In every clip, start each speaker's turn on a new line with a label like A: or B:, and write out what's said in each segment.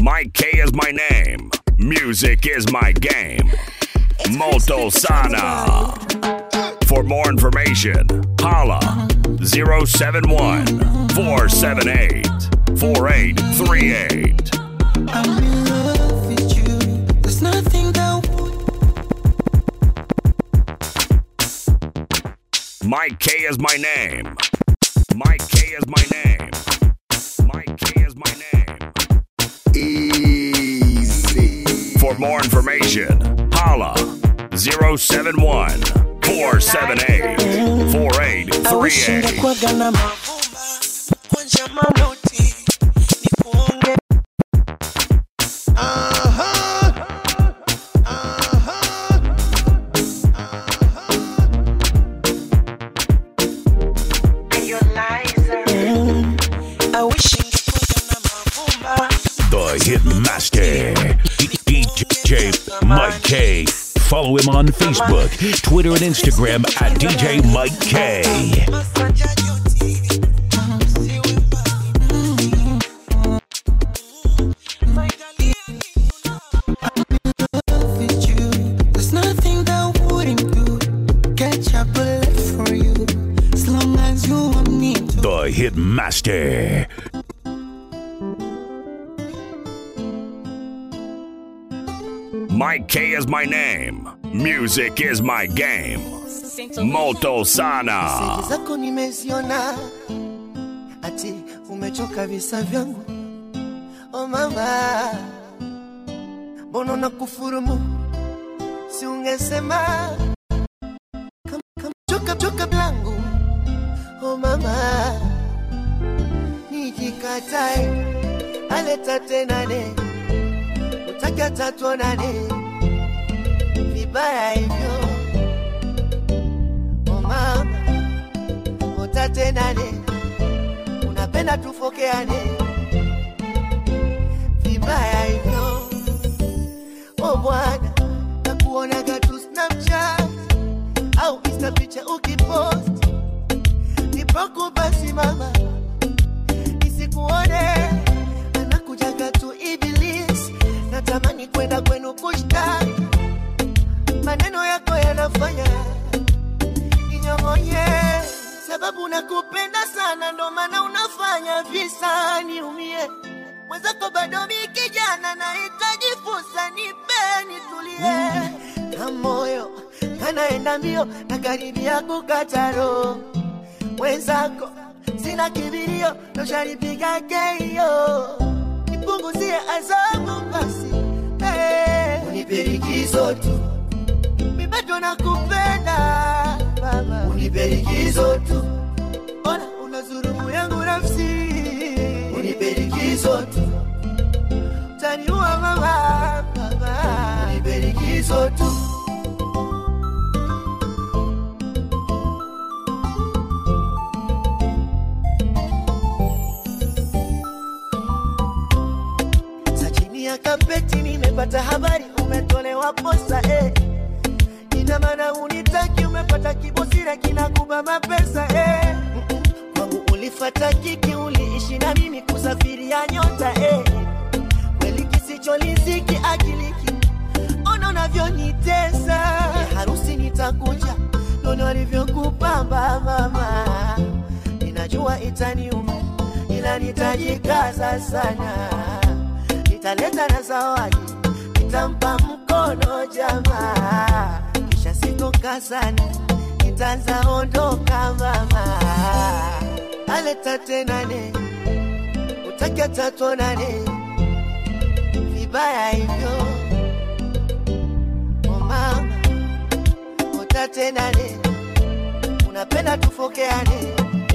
A: Mike K is my name. Music is my game. Molto Sana. For more information, holla 071 478 4838.
B: I'm in love with you. There's nothing that would
A: Mike K is my name. Mike K is my name. Mike K is my name.
C: Easy.
A: For more information, holla 071 478 4838.
B: awishingekwaga na mavumba kunja manoti nikuonge Mm, I wish ingekwaga na mavumba
D: The Hitmaster, DJ Mike K. Follow him on Facebook, Twitter, and Instagram at DJ Mike K.
B: Masanja joti, siwe mbali. My darling, love with you. There's nothing that wouldn't do. Catch a bullet for you. As long as you want me to.
D: The Hitmaster.
A: Mike K is my name. Music is my game. Molto Sana.
E: Meseji zako nimeziona, ati umechoka visa vyangu. Oh mama, mbona na kufurumu? Si ungesema kama kama choka choka blangu. Oh mama, nijikatae aleta tenane, utaka tatuonane vibaya hivyo Oh mama, utatenane, unapenda tufokeane vibaya hivyo. Oh bwana, nakuonaga tu Snapchat au Insta picha ukipost, nipoku basi mama, nisikuone anakujaga tu Iblis, natamani kwenda kwenu kushtaki, maneno yako yanafanya ninyong'onye, sababu nakupenda sana, ndo maana unafanya visa niumie. Mwenzako bado mi kijana, nahitaji fursa, nipe nitulie, na moyo kanaenda mbio, na karibia kukata roho. Mwenzako sina kibirio, noshanipiga keio, nipunguzie adhabu basi, hey. unipe likizo tu mi bado nakupenda mama, unipe likizo tu, ona una dhulumu yangu nafsi, unipe likizo tu, taniua mama, mama, unipe likizo tu. Za chini ya kapeti nimepata habari umetolewa posa eh. Ina maana unitaki, umepata kibosira kinakuba mapesa eh. Mm-mm. Kwangu ulifata kiki, uliishi na mimi kusafiria nyota eh. Kweli kisicholiziki akiliki, ona unavyonitesa eh, harusi nitakuja, nono walivyokupamba mama, ninajua itaniuma, ila nitajikaza sana, nitaleta na zawadi nitampa mkono jamaa, kisha sitoka sana, nitaanza ondoka mama, aleta tenane, utaki atatuonane vibaya hivyo, oh mama, utatenane, unapenda tufokeane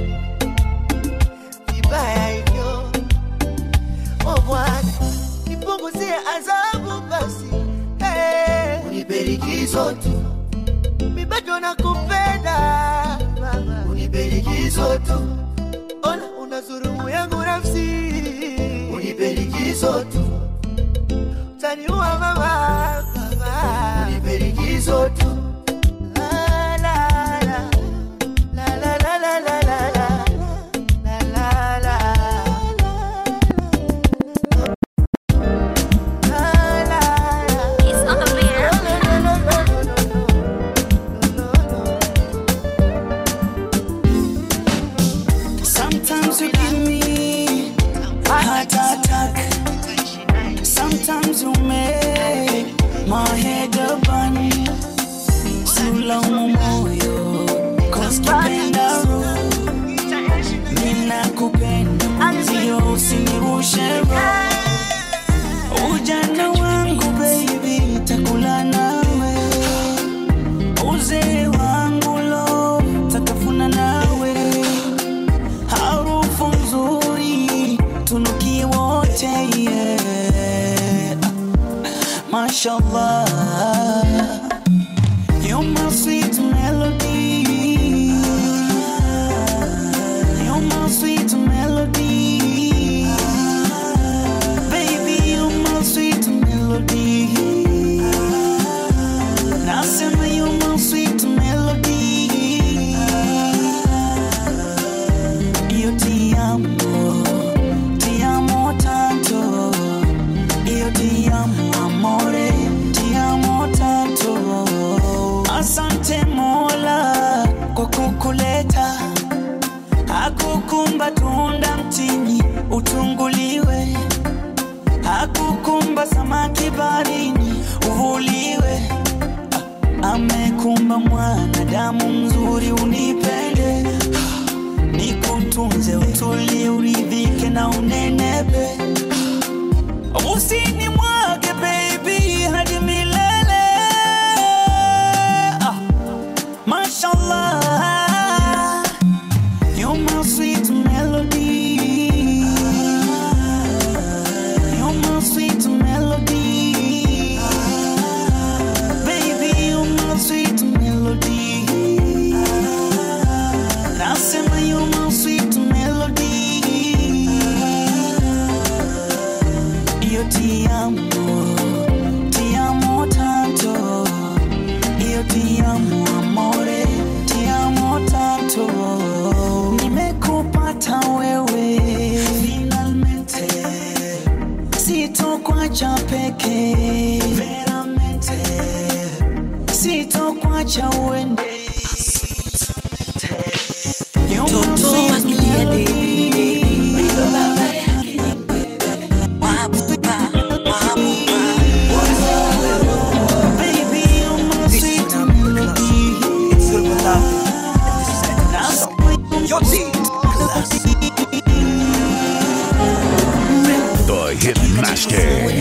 E: vibaya hivyo, oh bwana nipunguzie adhabu basi, hey. unipe likizo tu, mi bado nakupenda mama, unipe likizo tu, ona una dhulumu yangu nafsi, unipe likizo tu, utaniua mama, mama, unipe likizo tu. La, la, la. La, la, la, la, la, la, la. La, la, la.
B: my head upon Sulaumu moyo Cause kipenda roho Mina kupenda Sio usinirushe roho Ujana wangu baby Takula nawe Uzee wangu lo Tatafuna nawe Harufu nzuri Tunukie wote yeah. Mashallah You're my sweet melody You're my sweet melody Baby, you're my sweet melody Nasema you're my sweet melody Io ti amo, ti amo tanto Io ti amo amore, ti amo tanto Asante Mola kwa kukuleta Hakukumba tunda mtini utunguliwe Hakukumba samaki barini uvuliwe Ah, Amekumba mwanadamu mzuri unipende Nikutunze utulie uridhike na unenepe Usini mwage baby hadi milele ah. Mashallah You're my sweet melody You're my sweet melody Baby, you're my sweet melody Nasema you're my sweet melody Io ti amo, ti amo tanto Io ti amo amore, ti amo tanto Nimekupata wewe finalmente Sitokwacha peke veramente Sitokwacha uende You're my sweet melody. Baby, you're my sweet melody.
D: The Hitmaster.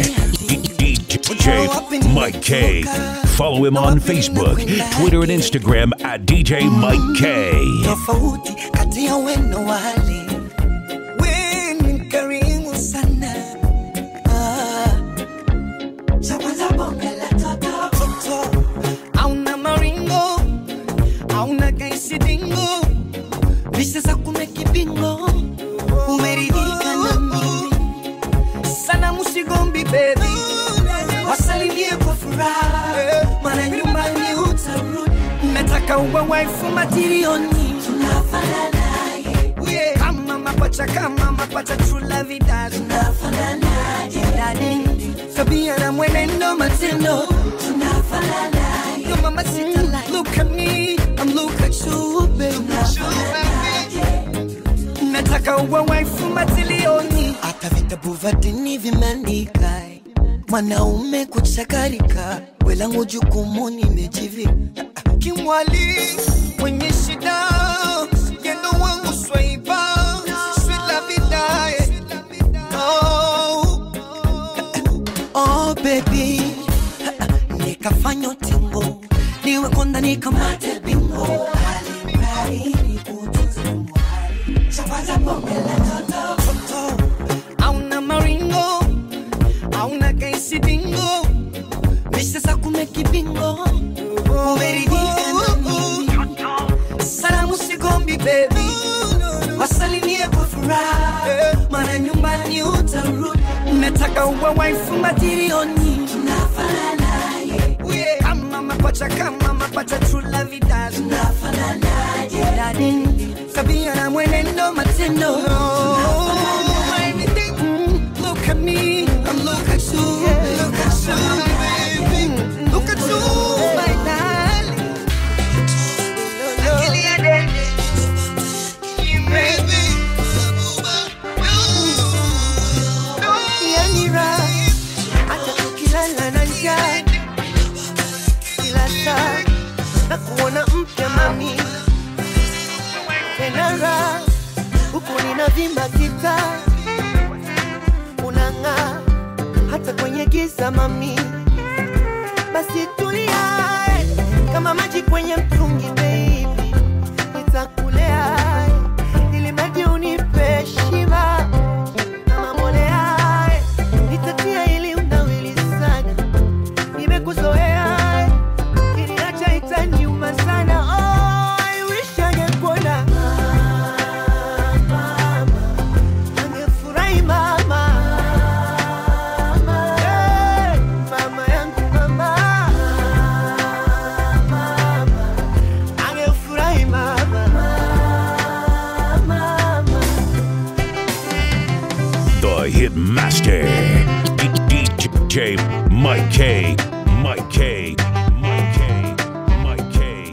D: DJ Mike K. Follow him on Facebook, Twitter, and Instagram at DJ Mike K.
E: tofauti kati ya weno wale we ni mkarimu sana Ah. Chapata bonge la toto. Toto. Hauna maringo hauna kaisidingo visa za kumeki bingo umeridhika na mimi sana musigombi bebi wasalimie kwa furaha mana nyumbani utarudi nataka uwe waifu matirioni Yeah. kama mapacha kama mapacha trula vidali Dadi, tabia na mwenendo matendo Yo, mama, sita, like, look at me I'm look at you baby nataka uwe waifu matilioni hata vitabu vya dini vimeandika mwanaume kuchakarika welangu jukumu nimejivika kimwali mwenye shida yendo wangu swaiba swila vidae oh. oh baby nikafanya utingo niwe konda nikamate bingo Toto, hauna maringo hauna kaisidingo misha za kumeki bingo umeridhika na mimi salamu sigombi bebi wasalimie kwa furaha mana nyumbani utarudi nataka uwe waifu matirioni Yeah. kama mapacha kama mapacha trula vidali Dadi, tabia na mwenendo matendo Everything, mm, look at me I'm look at you look at you baby look at you my darling Akili ya dede. Baby. Yani raha, hata tukilala na njaa unanimaliza mami basi tulia eh, kama maji kwenye mtungi baby nitakulea eh, ili maji unipe shiba kama mbolea eh, nitatia ili unawili sana nimekuzoea eh, kiniacha itaniuma sana oh, I wish angekuona mama angefurahi mama Eh, mama yangu mama mama angefurahi mama mama
D: The Hit Master. DJ Mike K. Mike K. Mike K. Mike K.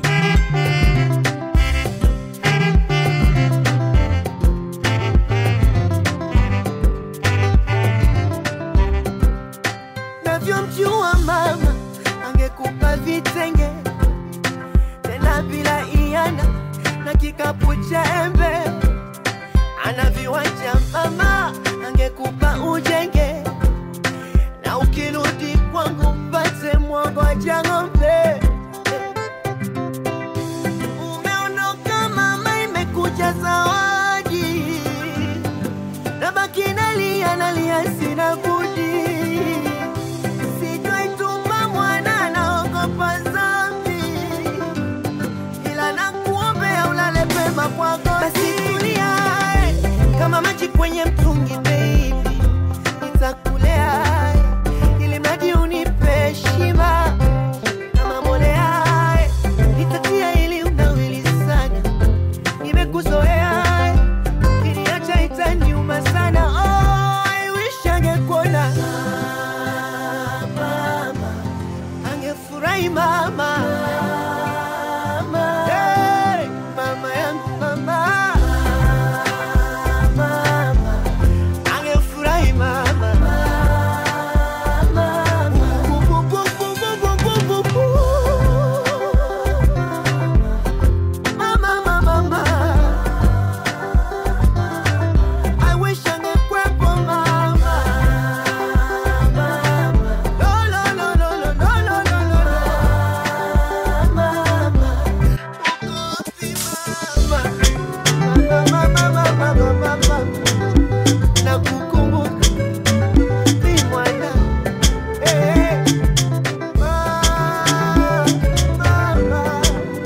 E: navyomjua mama angekupa vitenge tena bila iana na kikapu cha embe ana viwanja mama angekupa ujenge na ukirudi kwangu mpate mwangoja ng'ombe umeondoka mama imekuja zawadi nabaki nalia nalia sina budi sijaituma mwana naogopa zambi ila nakuombea ulale pema kwako basi tulia eh, kama maji kwenye mtungi baby nitakulea eh, ili maji unipe shiba kama mbolea eh, nitatia ili unawili sana nimekuzoea eh, kiniacha itaniuma sana oh, I wish angekuona mama angefurahi mama Hey, mama yangu mama mama angefurahi mama Bu- bu- bu- bu- bu- bu- bu- bu- bu. Mama, mama, mama. I wish angekuwepo mama. Mama. No, no, no, no, no, no, no, no, no, no. Mama. Ukopi mama. Mama, mama, mama, mama, mama. Nakukumbuka ni mwana. Eh, mama, mama.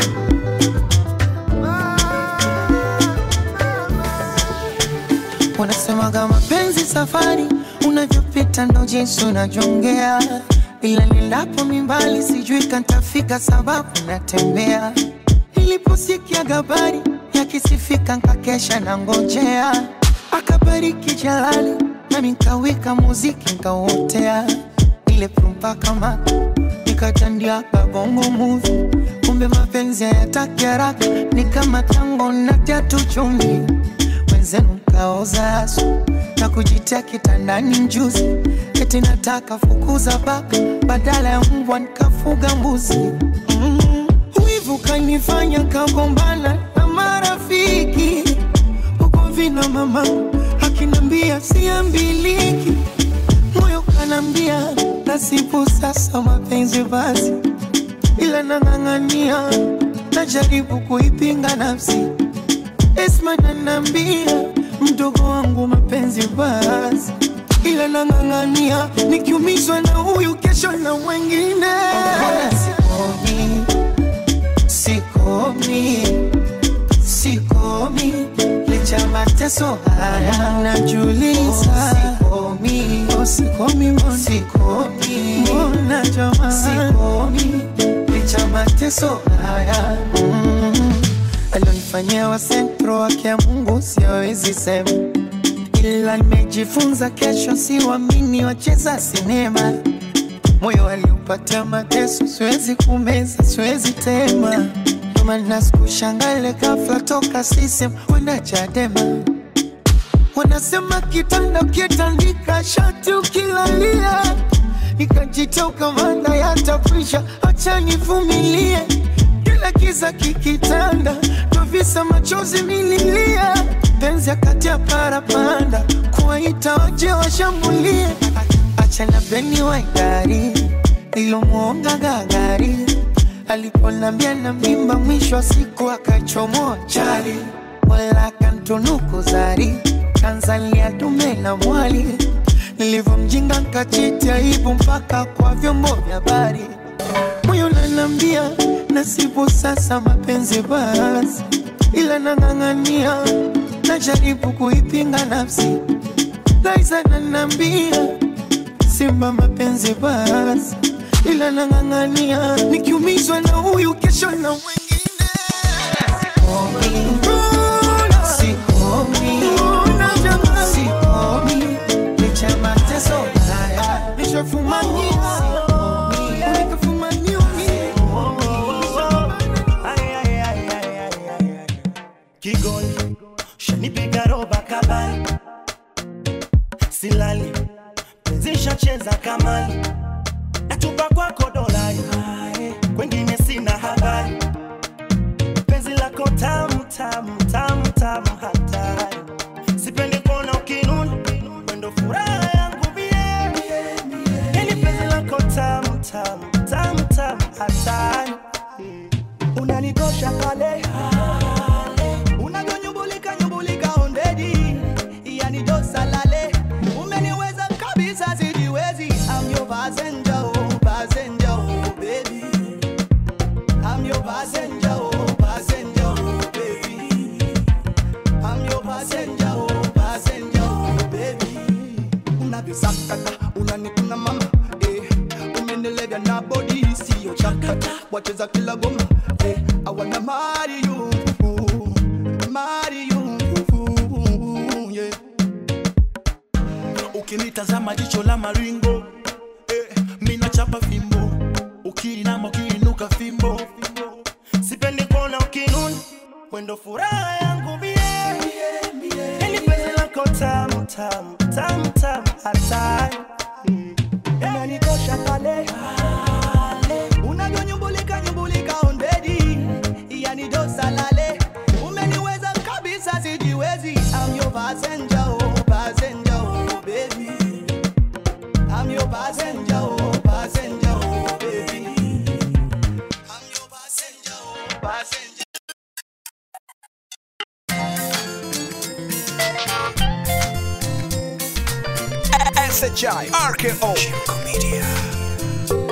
B: Wanasemaga mapenzi safari, unavyopita ndo jinsi unavyongea, ila nilapo mimbali sijui kantafika sababu natembea. Niliposikia habari yakisifika nkakesha na ngojea, akabariki Jalali nami nkawika muziki nkauotea, ile prumpa kama nikatandia kabongo movie, kumbe mapenzi hayataki haraka, ni kama tango na tatu chumvi wenzenu mkaoza asu na kujitia kitandani mjuzi, eti nataka fukuza paka badala ya mbwa nikafuga mbuzi. Mm. Wivu kanifanya kagombana na marafiki huko vina mama akinambia siambiliki, moyo kanambia nasibu sasa mapenzi basi, ila nang'ang'ania najaribu kuipinga nafsi Esma nanambia mdogo wangu mapenzi basi, ila nang'ang'ania nikiumizwa na huyu kesho na mwengine. Sikomi, sikomi, sikomi licha ya mateso haya najuliza. Sikomi, oh, sikomi, mbona sikomi, mbona jamani, sikomi licha ya mateso haya mm alionifanyia wa sentro wake ya Mungu siwezi sema, ila nimejifunza kesho siwamini wacheza sinema. Moyo aliupatia mateso, siwezi kumeza, siwezi tema. Ndo maana sikushangale ghafla toka sisem kwenda Chadema. Wanasema kitanda ukitandika shati ukilalia, nikajita ukamanda yatafrisha, acha nivumilie kila kiza kikitanda, ndo visa machozi mililia, penzi akati ya parapanda, kuwaita waje washambulie, acha na peni waigari nilomwonga gagari aliponambia na mimba mwisho wa siku akachomoa chali wala kantunuku zari kanzalia dume na mwali nilivyomjinga nkachiti aibu mpaka kwa vyombo vya habari moyo nanambia nasibu sasa mapenzi basi ila nang'ang'ania najaribu kuipinga nafsi Liza nanambia simba mapenzi basi ila nang'ang'ania nikiumizwa na huyu kesho na mwingine Sikomi. Sikomi. Licha ya mateso haya, nishafumania. Sikomi. Nikafumania mimi.
C: Kigoli shanipiga roba kabali, silali penzisha cheza kamali, natupa kwako dolari, kwengine sina habari, penzi lako tamu tamu tamu tamu hatari, sipendi kuona ukinuna, wendo furaha yangu mie, yani penzi lako tamu tamu tamu tamu hatari, unanikosha pale unavyonyumbulika nyumbulika ondedi yani dosalale umeniweza kabisa sijiwezi I'm your passenger, oh, passenger, oh, baby. I'm your passenger, oh, passenger, oh, baby. I'm your passenger, oh, passenger, oh, baby. Unavisakata, unanikuna mama eh. Umenilega na body sio chakata wacheza kila goma eh. I wanna marry you marry you yeah. Ukinitazama jicho la maringo eh, mina chapa fimbo ukiinama ukiinuka fimbo sipendi kuona ukinuna wendo furaha yangu mie yani penzi lako tamu tamu tamu tamu hatari Mm. unanikosha pale unavyonyumbulika nyumbulika ondedi yani dosalale umeniweza kabisa sijiwezi I'm your passenger, oh, passenger, oh, baby. I'm your passenger, oh, passenger, oh, baby. I'm your passenger, oh, passenger.
F: SHI RKO Media.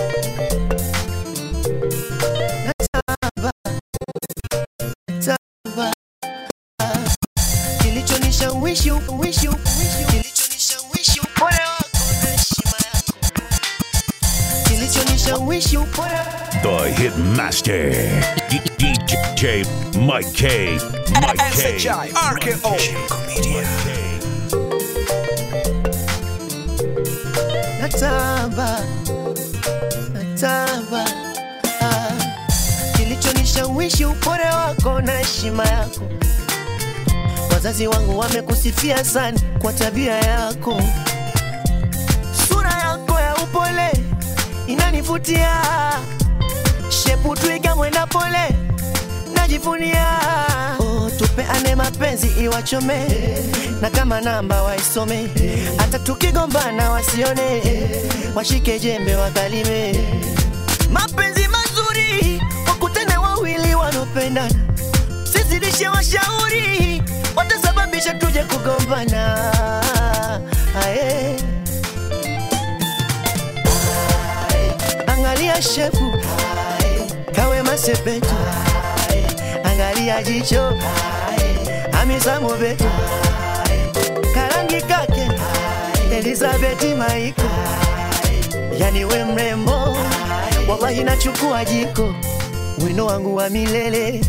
B: Kilichonishawishi uwishi kilichonishawishi upole wako na heshima yako kilichonishawishi upole
D: The Hit Master. DJ Mike K. Mike K.
F: SHI RKO Media.
B: natamba natamba ah. kilichonishawishi upole wako na heshima yako wazazi wangu wamekusifia sana kwa tabia yako sura yako ya upole inanivutia shepu twiga mwenda pole najivunia oh, tupeane mapenzi iwachome na kama namba waisome hata tukigombana wasione washike jembe wakalime mapenzi mazuri wakutane wawili wanaopendana sizidishe washauri watasababisha tuje kugombana Aye. Aye. angalia shepu kawe masepetu angalia jicho amisamo betu karangi kake elizabeti maiko yani we mrembo wallahi nachukua jiko wino wangu wa milele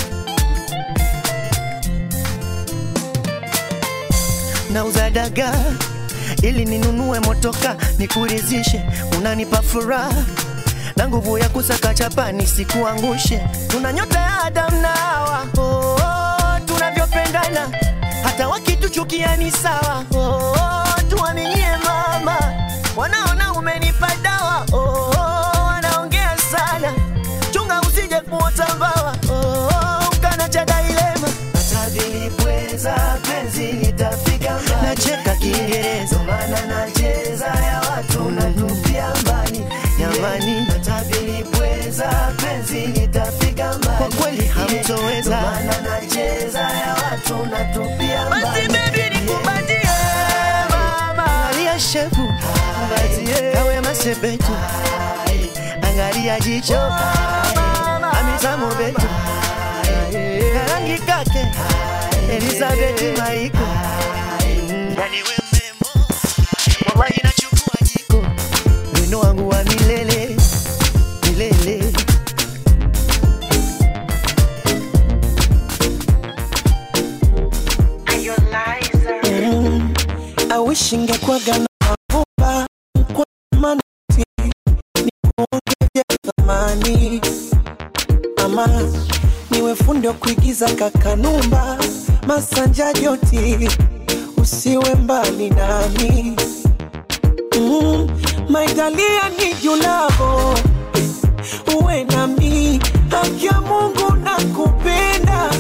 B: nauza dagaa ili ninunue motoka nikurizishe unanipa furaha na nguvu ya kusaka chapa nisikuangushe tuna nyota ya Adam na Hawa oh, oh, tunavyopendana hata wakituchukia ni sawa oh, oh, tuaminie mama wanaona umenipa dawa oh, oh, wanaongea sana chunga usije kuota mbawa oh, oh, ukana cha dailema hata vilipweza penzi litafika mbali nacheka kiingereza maana nacheza ya shefu kawe masepetu angalia jicho amizamo betu karangi kake elizabeti maiko yani we mrembo wallahi nachukua jiko wino wangu wa milele milele
E: Mm, I wish ingekuwaga na mavumba kwa manati nikuongezea thamani ama niwe fundi wa kuigiza kakanumba masanja joti usiwe mbali nami mm, maitalia ni julavo uwe nami haki ya mungu na kupenda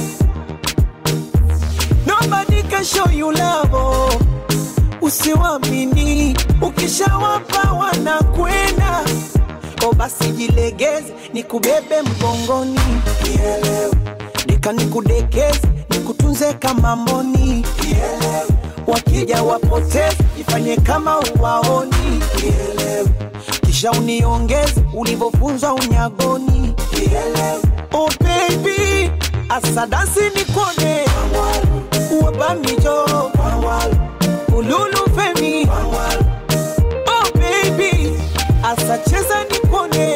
E: Nobody can show you love. Usiwamini, ukishawapa wanakwenda. O basi jilegeze, nikubebe mgongoni, Nielewe. nika nikudekeze, nikutunze kama mboni, Nielewe. wakija wapoteze, ifanye kama uwaoni, Nielewe. kisha uniongeze ulivyofunzwa unyagoni, Nielewe. oh baby, asadasi nikone wabamijo ululu femi oh baby asacheza nipone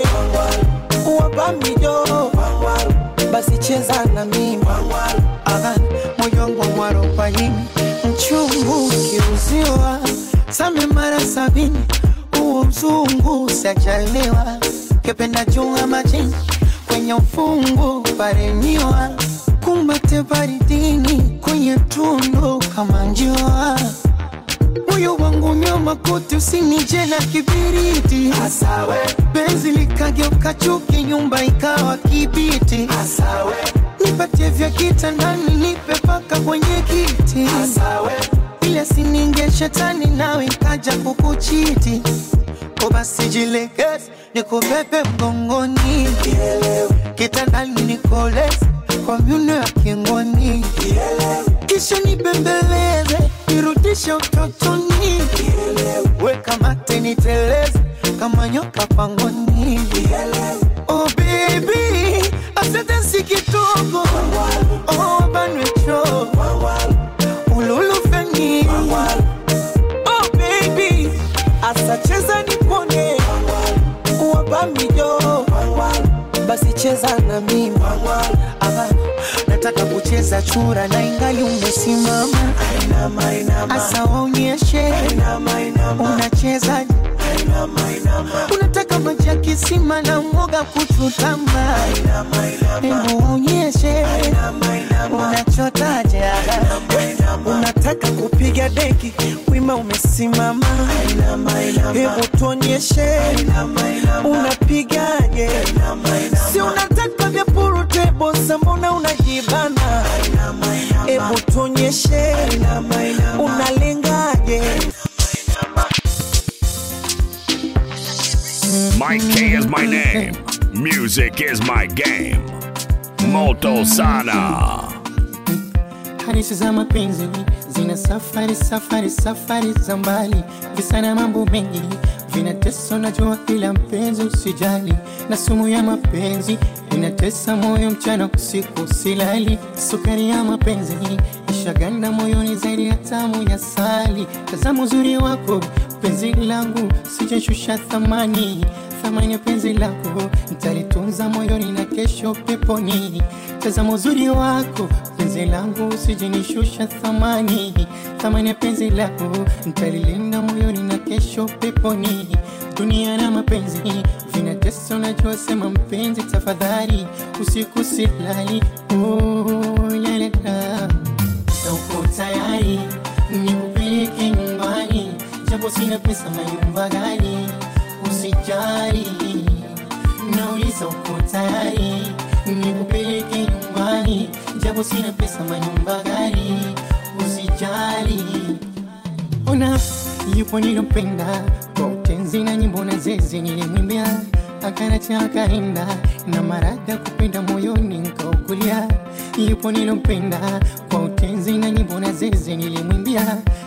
E: wabamijo basi cheza na mimi
B: Aha, moyo wangu mwarobaini mchungu ukiuziwa same mara sabini huo mzungu sajaliwa kependa chunga majini kwenye ufungu paremiwa kumbate baridini kwenye tundu kama njiwa moyo wangu nyoma kote usinije na kibiriti Asawe. benzi likageuka chuki nyumba ikawa kibiti Asawe. nipatie vya kitandani nipe paka kwenye kiti Asawe. ile sininge shetani nawe ikaja kukuchiti ko basi jilegeze nikubebe mgongoni kitandani nikoleze kwa myuno ya kingoni kisha nibembeleze nirudishe utotoni weka mate niteleze kama nyoka pangoni oh baby asante si kidogo oh banwecho ululu feni oh baby asacheza nipone wabamijo basi cheza na mimi Aha, nataka kucheza chura na ingali umesimama asa waonyeshe unacheza unataka maji ya kisima na mwoga kuchutama hebu waonyeshe unachotaje unataka kupiga deki wima umesimama hebu tuonyeshe unapigaje si unataka vya purutebo mbona unajibana hebu tuonyeshe unalengaje
A: Mike K is my name. Music is my game. Moto Sana.
G: Hadithi za mapenzi zina safari safari safari za mbali, visa na mambo mengi vinatesa, najua ila mpenzi usijali, na sumu ya mapenzi inatesa moyo mchana usiku silali, sukari ya mapenzi ishaganda moyoni zaidi ya tamu ya sali. Tazama uzuri wako penzi langu, sijashusha thamani thamani ya penzi lako nitalitunza moyoni na kesho peponi. Tazama uzuri wako penzi langu, usijinishusha thamani thamani ya penzi lako nitalilinda moyoni na kesho peponi. Dunia na mapenzi vinatesa, unajua sema mpenzi, tafadhali usiku silali. Oh, la, la, la. Na uko tayari nikupeleke nyumbani, japo sina pesa, mayumba gani? Usijali, nauliza uko tayari nikupeleke nyumbani, japo sina pesa, manyumba gani? Usijali, ona yupo nilompenda kwa utenzi na nyimbo na zezi nilimwimbia akanacha akaenda na marada kupenda moyoni nkaukulia yupo nilompenda kwa utenzi na nyimbo na zezi nilimwimbia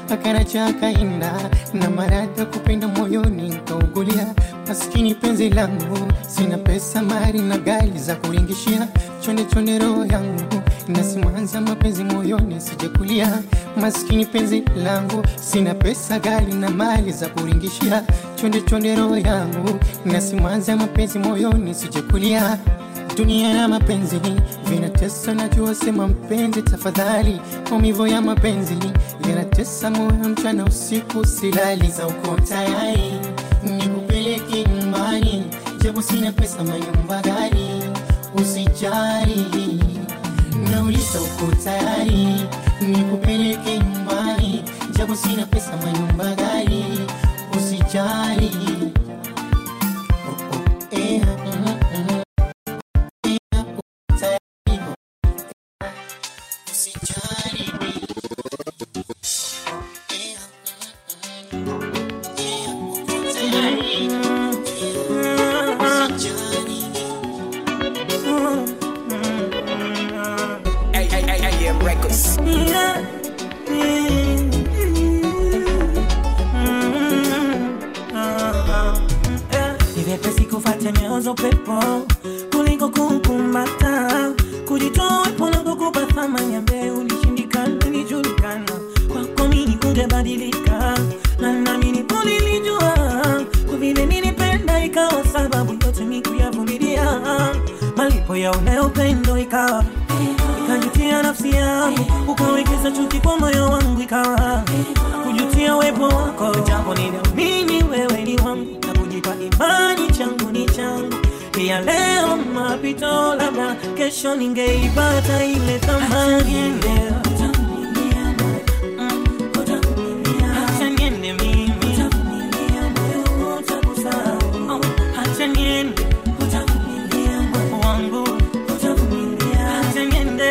G: akaracha akaenda na maradha kupenda moyoni nkaugulia maskini penzi langu sina pesa mari na gari za kuringishia chonde chonde roho yangu nasimanza mapenzi moyoni sijakulia maskini penzi langu sina pesa gari na mali za kuringishia chonde chonde roho yangu nasimanza mapenzi moyoni sijakulia dunia na mapenzi vinatesa, najua sema mpenzi, tafadhali. Maumivu ya mapenzi yanatesa moyo, mchana usiku silali. Za uko tayari nikupeleke nyumbani, japo sina pesa, manyumba gari, usijali. Nauliza uko tayari nikupeleke nyumbani, japo sina pesa, manyumba gari, usijali. Oh, oh, eh, mm, mm.
F: AM Records.
H: Ni vyepesi kufuata nyayo za upepo kuliko kukumbata, kujitoa wepo na kukupa thamani ambaye ulishindikana, ilijulikana kwako mimi ungebadilika, na nami nipo nilijua kwa vile nilipenda, ikawa sababu yote mimi kuyavumilia, malipo ya ule upendo ikawa ikajutia nafsi yangu, ukawekeza chuki kwa moyo wangu, ikawa kujutia uwepo wako, japo niliamini wewe ni wangu na kujipa imani changu ni changu pia leo mapito, labda kesho ningeipata ile thamani leo. Acha niende mimi. Oh, acha niende. Wangu. Acha niende.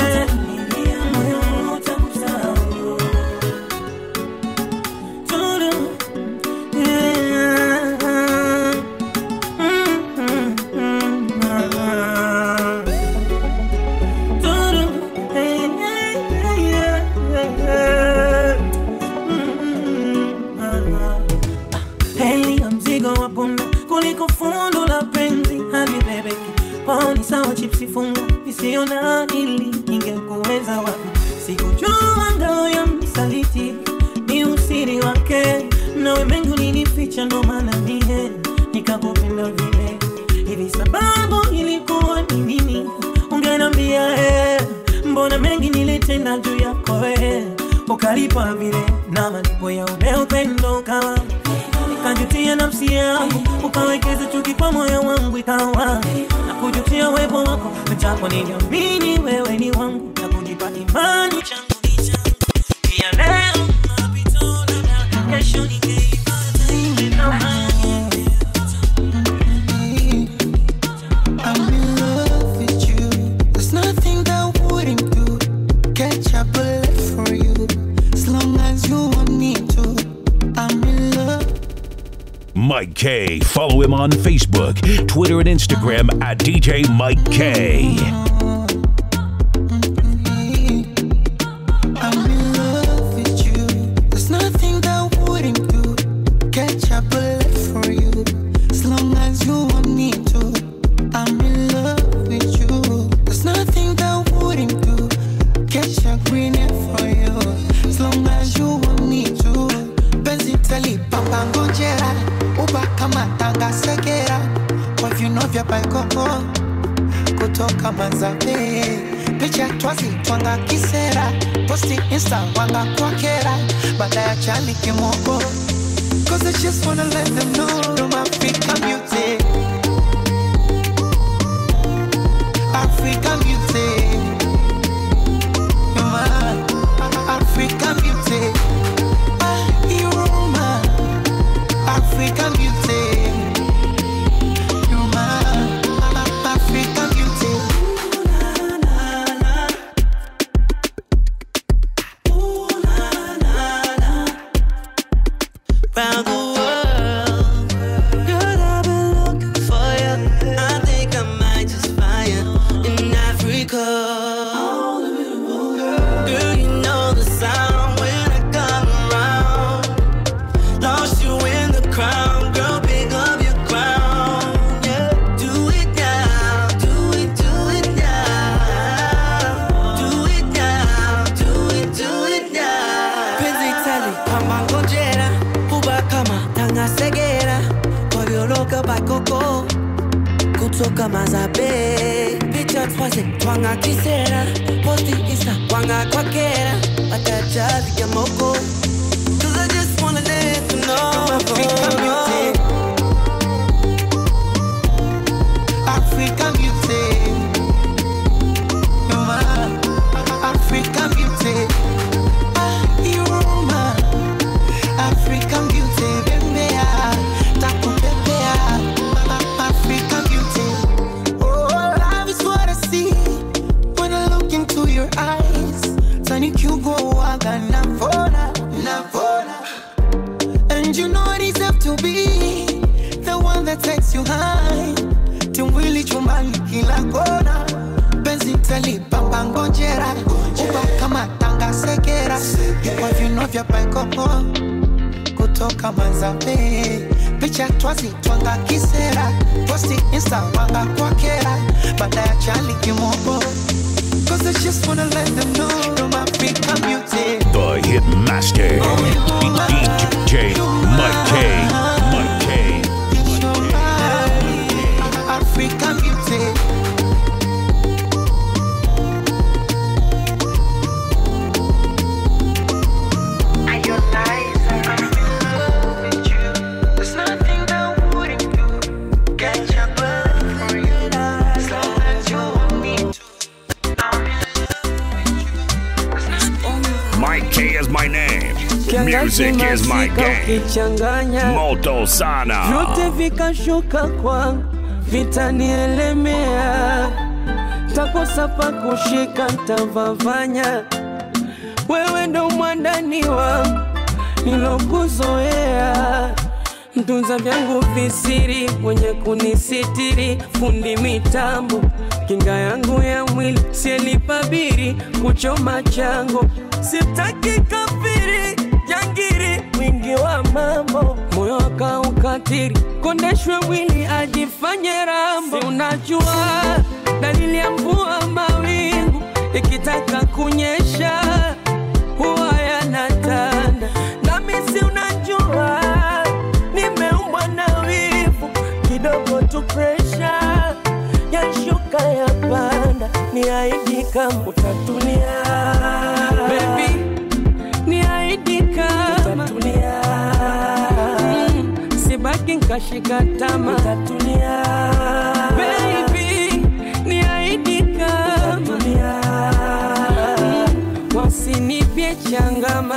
H: Moyo utakusahau. Turu. Yeah. Heli ya mzigo wa punda kuliko fundo la penzi halibebeki. Poni sawa chipsi funga isiyo na ili ingekuweza wapi? Sikujua ngao ya msaliti ni usiri wake, nawe mengi ulinificha, ndo maana mie nikakupenda vile hivi. Sababu ilikuwa ni nini? Ungenambia eh, mbona mengi nilitenda juu yako eh, ukalipa vile na malipo ya ule upendo kawa nikajutia nafsi yangu, ukawekeza chuki kwa moyo wangu, ikawa na kujutia uwepo wako, japo niliamini wewe ni wangu na kujipa imani changu ni changu. Pia leo mapito, labda kesho ningeipata ile thamani.
E: I'm in love with you. There's nothing that I wouldn't do. Catch a bullet for you. As long as you want me to. I'm in love.
D: Mike K. Follow him on Facebook, Twitter, and Instagram at DJ Mike K.
E: I'm in love with you. There's nothing that I wouldn't do. Catch a bullet for you. As long as you want me to. I'm in love with you. There's nothing that I wouldn't do. Catch a green hair for you. As long as you want me to. Penzi tali papa ngojera. Uba kama tanga segera. Kwa viuno vya baikoko kutoka Manzave, picha twazi twanga kisera, posti insta wanga kwa kera, baada ya chani kimoko. Cause I just wanna let them know you're my Africa beauty. Africa beauty. You're my Africa beauty. Ah, you're my African beauty. You're my African beauty.
I: round the world. Girl, I've been looking for you. I think I might just find you in Africa. Girl, you know the sound when I come kutoka mazabe picha twaze twanga kisera posti insta wanga kwa kera watachazi ya moko Cause I just wanna let you know
E: African beauty. African beauty. You're my African beauty. Ah, you're my African beauty. Bembea, takupepea. African beauty. Oh, love is what I see when I look into your eyes. Tani kugoaga navona, navona. And you know I deserve to be the one that takes you high. Tumwili chumbani kila kona. Penzi talipamba ngojera. Uba kama tanga sekera. Kwa vino vya paikopo. Kutoka manzabe. Picha twazi twanga kisera. Posti insta wanga kwa kera. Baada ya chali kimopo. Cause I just wanna let them know I'm African beauty.
D: The Hit Master. DJ Mike K. Mike K.
E: African beauty. There's nothing that wouldn't do. Get your blood for you. As long as you want me to. I'm in love with you.
A: Mike K is my name. Music is my game.
H: ukichanganya
A: Moto Sana.
H: vyote vikashuka kwangu vitanielemea takosa pa kushika ntavavanya wewe ndo mwandani wangu nilokuzoea mtunza vyangu visiri mwenye kunisitiri fundi mitambo kinga yangu ya mwili sielipabiri kuchoma chango sitaki kafiri jangiri mwingi wa mambo moyo akaukatiri kondeshwe mwili ajifanye rambo si unajua dalili ya mvua mawingu ikitaka kunyesha huwa yanatanda nami si unajua nimeumbwa na wivu kidogo tu presha yashuka ya panda ni aidi kama utatulia Baby, ni aidi kama utatulia mm, sibaki nkashika tama utatulia Baby, ni aidi kama utatulia mm, wasinipye changama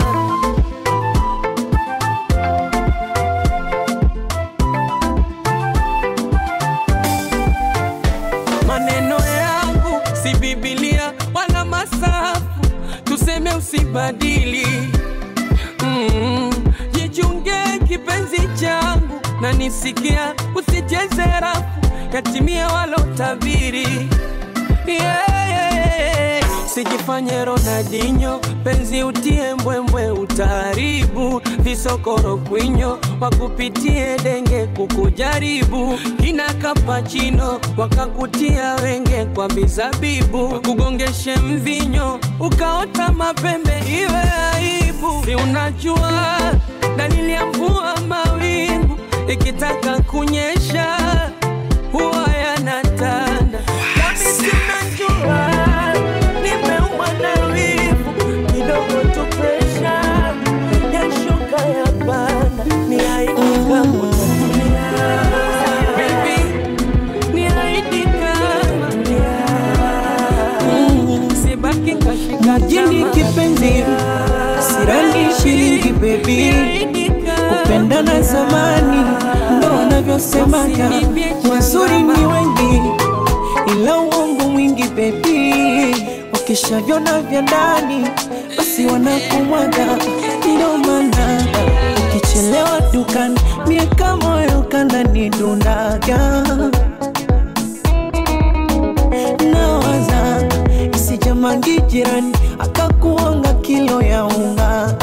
H: maneno yangu si Biblia wala masafu, tuseme usibadili. Mm, jichunge kipenzi changu na nisikia, usicheze rafu yatimia walotabiri yeah, yeah, yeah. Sijifanye Ronaldinho, penzi utie mbwembwe, utaharibu visokoro kwinyo, wakupitie denge kukujaribu, kina kapachino wakakutia wenge kwa mizabibu, kugongeshe mvinyo ukaota mapembe, iwe aibu. Si unajua dalili ya mvua mawingu ikitaka kunyesha huwa yanatanda, nami sinajua nimeumbwa na wivu kidogo tu presha yashuka ya panda ni aidi kama utatulia Baby, ni aidi kama Mm, sibaki kashika
J: Mjini kipenzi, sirani shilingi baby, kupendana zamani ndo wanavyosemaga, wazuri ni wengi ila uongo mwingi baby, wakishavyona vya ndani basi wanakumwaga, ndo maana ukichelewa dukani miaka moyo kananidundaga nawaza isijamangi jirani akakuanga kilo ya unga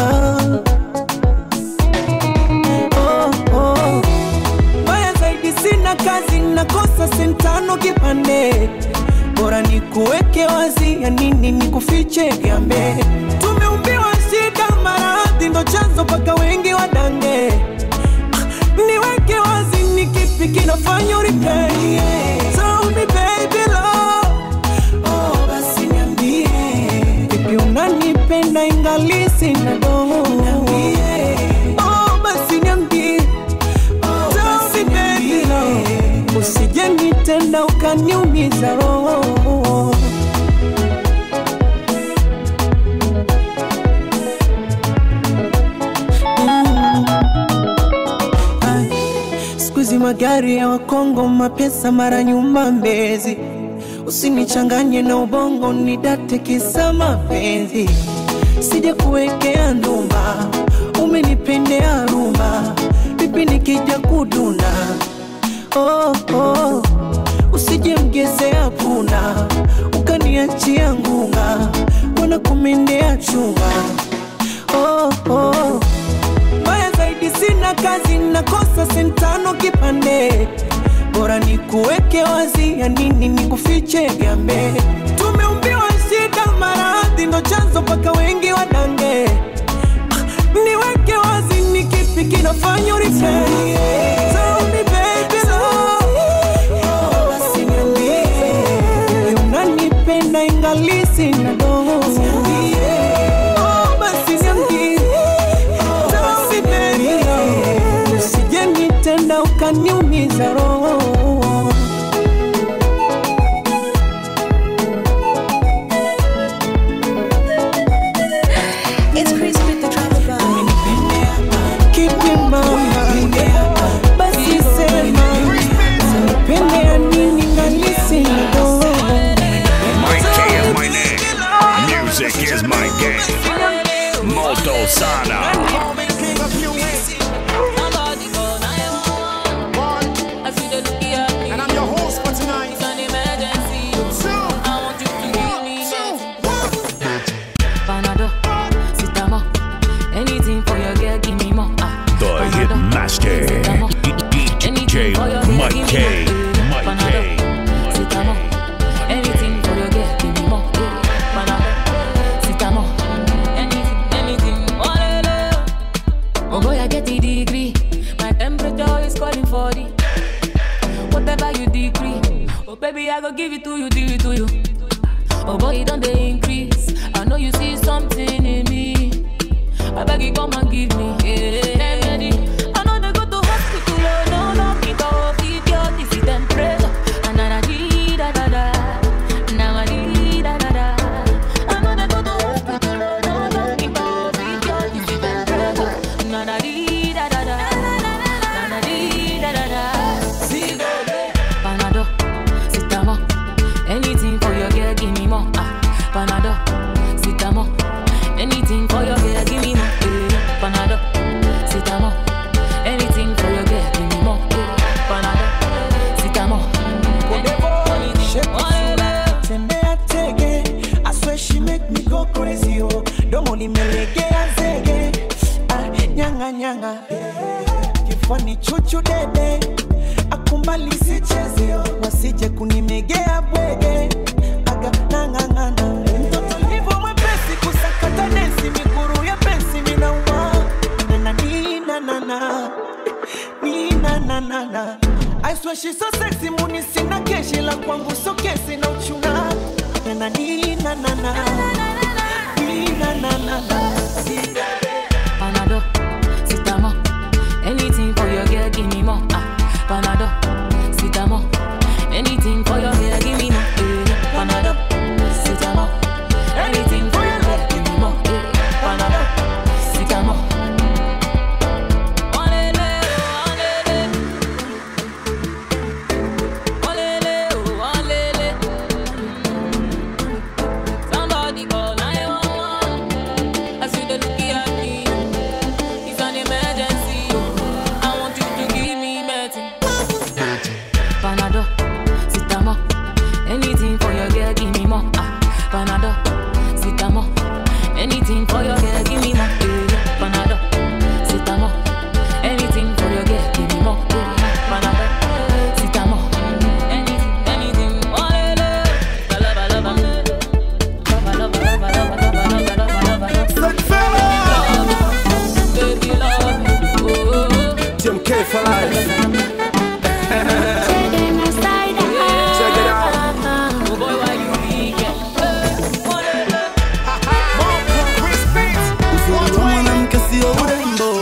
J: oh, oh. Mbaya zaidi sina kazi nakosa sentano kipande bora ni kuweke wazi ya nini ni kufiche gambe tumeumbiwa shida maradhi ndo chanzo mpaka wengi wadange Ah, niweke wazi ni kipi kinafanya uripei so ukaniumiza roho Mm. Ai, siku hizi magari ya wakongo mapesa mara nyuma mbezi usinichanganye na ubongo nidate kisa mapenzi sija kuwekea ndumba umenipendea rumba vipi nikija kuduna oh, oh. usije mgezea puna ukaniachia ngunga wana kumendea chunga oh, oh. Mbaya zaidi sina kazi, nakosa sentano kipande, bora nikuweke wazi, ya nini nikufiche gambe. Tumeumbiwa shida, maradhi ndo chanzo mpaka wengi wadange. Ah, Niweke wazi, ni kipi kinafanya uritei? Tell me baby love, oh, basi niambie, hivi unanipenda ingali sina dogo. Oh, basi niambie usije nitenda ukaniumiza roho
K: It's Chris with the travel bag.
J: kipi mama basi sema usinipende ya nini ngali sina dogo
A: My K is my name. Music is my game. Moto Sana.
L: And I'm your host for tonight.
M: Panado, Sitamo, anything for your girl, give me more. Ah,
D: The Hit Master. DJ Mike K. Mike K.
M: Sitamo, anything for your girl, give me more. Panado, Sitamo, anything, anything. Oh, le, le. oh boy, I get the degree. My temperature is calling for the whatever you decree. Oh baby, I go give it to you, give it to you. Oh boy, it don't they increase. I know you see something in me. I beg you come and give me. Yeah. Remedy. I know they go to hospital, oh no, no, me go keep your this temperature. And na di da da da, na di da da da. I know they go to hospital, oh no, no, me go keep your this temperature. Na na di da da da, na na di da da da. See go Panado, Sitamo, anything for your girl, give me more. Ah, Panado, Sitamo, anything for your girl, give me more. Eh, Panado, Sitamo, anything for your girl, give me more. Eh, Panado, Sitamo, anything. Oh, le, le.
J: tembea tege I swear she make me go crazy oh domo limelegea zege ah, nyanga nyanga kifani chuchu dede akumbali sicheze oh. wasije kunimegea bwege aga nang'ang'ana mtoto hivyo mwepesi kusakata densi miguru ya pensi minauma nananina ninananana I swear she's so sexy muni sina keshi la kwangu so kesi na uchuna nana nina nana nina nana
M: Panado, Sitamo, anything for your girl, give me more. Ah, Panado, Sitamo, anything for your girl, give me more. Eh, Panado, Sitamo, anything for your girl, give me more. Eh, Panado, Sitamo. Olele, olele. Olele, oh, olele. Somebody call 911. As you dey look at me, it's an emergency. I want you to give me medicine. Panado, Sitamo, anything for your girl, give me more. Ah, Panado, Sitamo, anything for your girl, give me more. Eh, Panado, Sitamo, anything for your girl, give me more. Eh, Panado, Sitamo, anything, anything. Oh, le, le. Love, love, love, love, love, love, love, love, love, love, love, love. Baby, love me. Oh.
N: Jim K for life. Check it out.
O: Uzuri wa mwanamke sio urembo,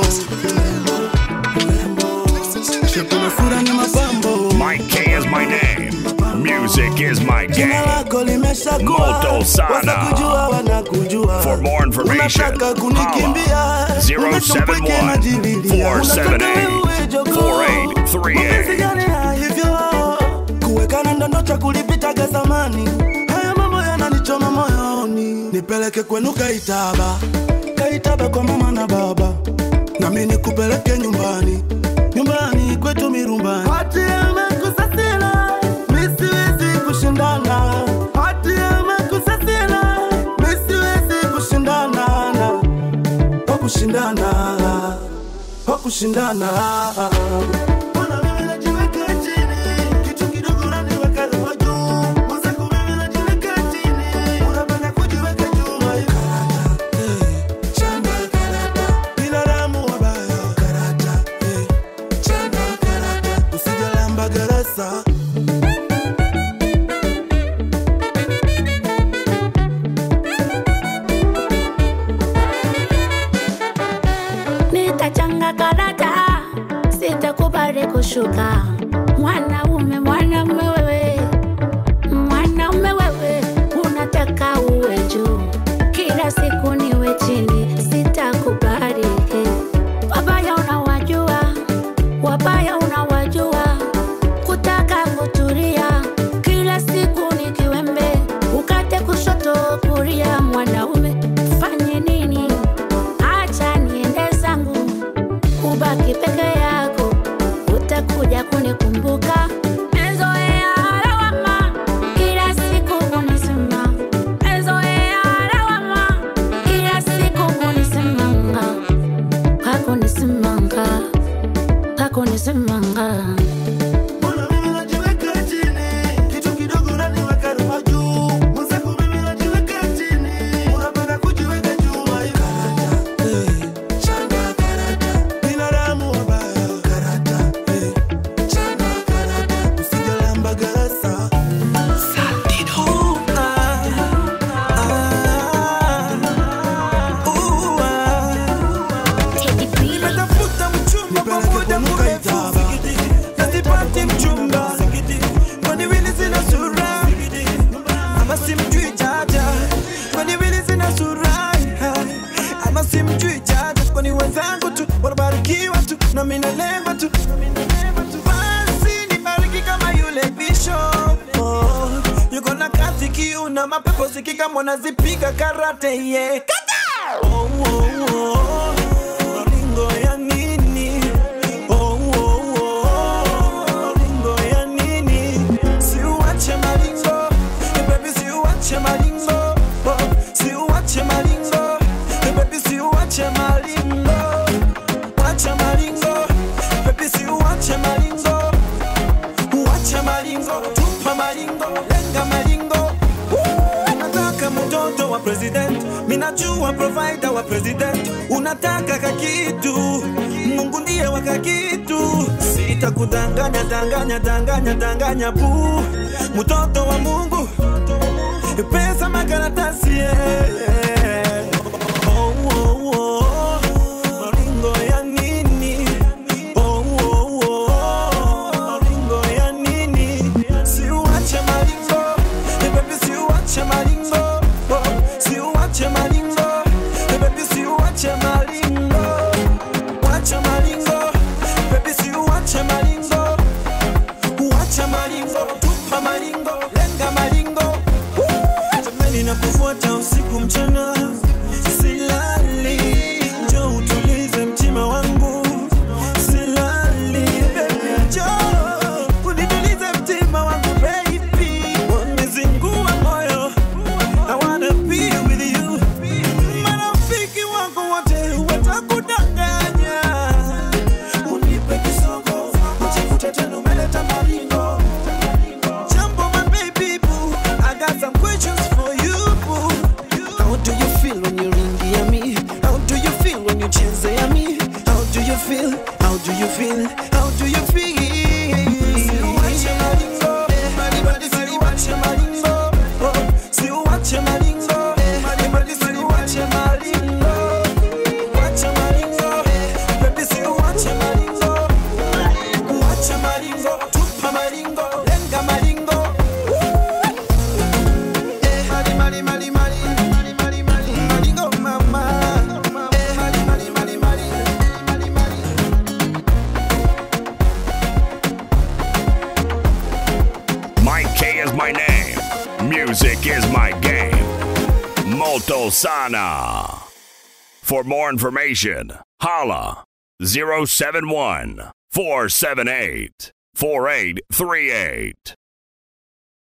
O: shepu na sura ni mapambo.
A: My K is my name. Music Music is my
O: Jina
A: game.
O: lako limeshakuwa
A: Moto sana.
O: wasakujua wanakujua
A: For more information,
O: unataka kunikimbia
A: holla
O: Nimekumpweke najililia.
A: 071
O: Unataka wewe jogoo.
A: 4838.
O: Mapenzi gani ya hivyo kuwekana ndondo cha kulipitaga zamani haya mambo yananichoma moyoni nipeleke kwenu kaitaba kaitaba kwa mama na baba nami nikupeleke nyumbani nyumbani kwetu mirumbani hati amekusasila misiwezi kushindana hati amekusasila misiwezi kushindana kwa kushindana kwa kushindana Mbona mimi najiweka chini? Kitu kidogo unaniweka roho juu. Mwenzako mimi najiweka chini. Unapenda kujiweka juu. Karata, eh, chanda karata. Binadamu wabaya. Karata, eh, chanda karata. Usijalamba garasa.
P: nitachanga karata, sitakubali kushuka. Mwanaume, mwanaume wewe, mwanaume wewe, unataka uwe juu, kila siku niwe chini, sitakubali. Wabaya unawajua, wabaya unawajua, kutaka kutulia, kila siku ni kiwembe, ukate kushoto kulia. Mwanaume fanye nini? acha niende zangu, ubaki peke yako, utakuja kunikumbuka. Mezoea lawama, kila siku kunisema. Mezoea lawama, kila siku kunisemanga. Hakunisemanga, hakunisemanga.
O: Mbona mimi najiweka chini? Kitu kidogo unaniweka roho juu. Mwenzako mimi najiweka chini. Unapenda kujiweka juu. Karata, eh, chanda karata. Binadamu wabaya. Karata, eh, chanda karata. Usijalamba garasa.
J: Ooh, ah, ah, ooh, ah. Natafuta mchumba kwa muda mrefu na sipati mchumba, kwani wili zina sura ama simjui jaja, kwani wili zina sura ama simjui jaja, kwani wenzangu tu wanabarikiwa tu na mimi nalengwa tu basi nibariki kama yule bishop oh, yuko na kazi kiu na mapepo zikika mwanazipiga karate yeah. Kata! Oh, oh, oh. Maringo ya nini? Oh, oh, oh. Maringo ya nini? Siuache maringo. Eh, baby, siuache maringo. Oh, siuache maringo. Eh, baby, siuache maringo. Wacha maringo. Baby, siuache maringo. Uache maringo. Tupa maringo. Lenga maringo. Woo! Nataka mtoto wa president minajua provider wa president unataka kakitu mungu ndiye wa kakitu sitakudanganya danganya danganya danganya bu mtoto wa mungu pesa makaratasi yeah. oh, oh, oh. maringo ya nini oh, oh, oh. maringo ya nini siuache maringo Eh, baby siuache maringo oh, siuache maringo Eh, baby siuache maringo wacha maringo baby siuache maringo uacha maringo tupa maringo lenga maringo Woo! jamani nakufuata usiku mchana silali njo utulize mtima wangu silali baby njo unitulize mtima wangu baby wamezingua moyo I wanna be with you marafiki wako wote watakudanganya unipe kisogo uchekute tena umeleta maringo jambo my baby boo I got some questions for you boo how do you feel when you ringi ya me how do you feel when you cheze ya me how do you feel how do you feel how do you feel Siuache maringo, maribadi siuache maringo, oh, siuache maringo, maribadi siuache maringo, wacha maringo, baby siuache maringo, uache maringo, tupa maringo, lenga maringo,
A: game. Molto Sana. For more information, holla 071 478 4838.